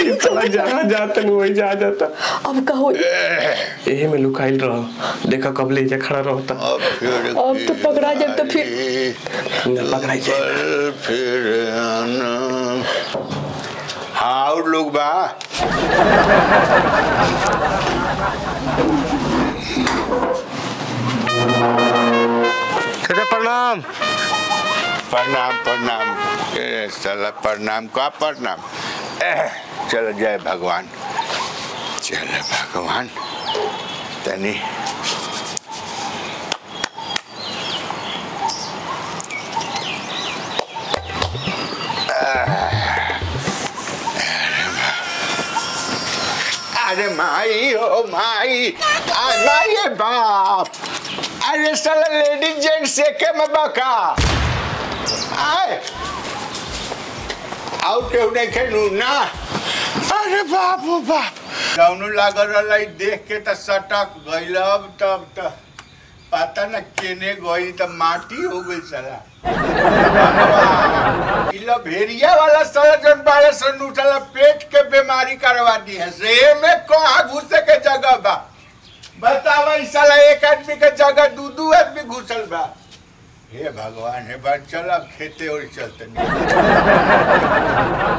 ई साला जहाँ जाता नहीं वही जा जाता अब का होई यही में लुकाइल रहो देखा कब ले जा खड़ा रहता अब फिर अब तो पकड़ा जाए तो फिर न पकड़ाई जाए कल फिर आना हाँ और लोग बा चाचा प्रणाम प्रणाम प्रणाम ए, साला प्रणाम का प्रणाम एह, चल जय भगवान चल भगवान तनी अरे माई ओ माई आ माई ए बाप अरे साला लेडीज जेंट्स एके में बका आए आउ केहू नहीं खेलू ना अरे बाप ओ बाप कौनो लागल रहला ई देख के त सटक गइल अब तब त पता न केने गई त माटी हो गई साला भगवान, ई लो भेड़िया वाला साला जन बारह सौ उठला पेट के बीमारी करवा दी है से में कहाँ घुसे के जगह बा बतावा ई साला एक आदमी के जगह दू दू आदमी घुसल बा हे भगवान हे बात चल अब खेते और चलते नहीं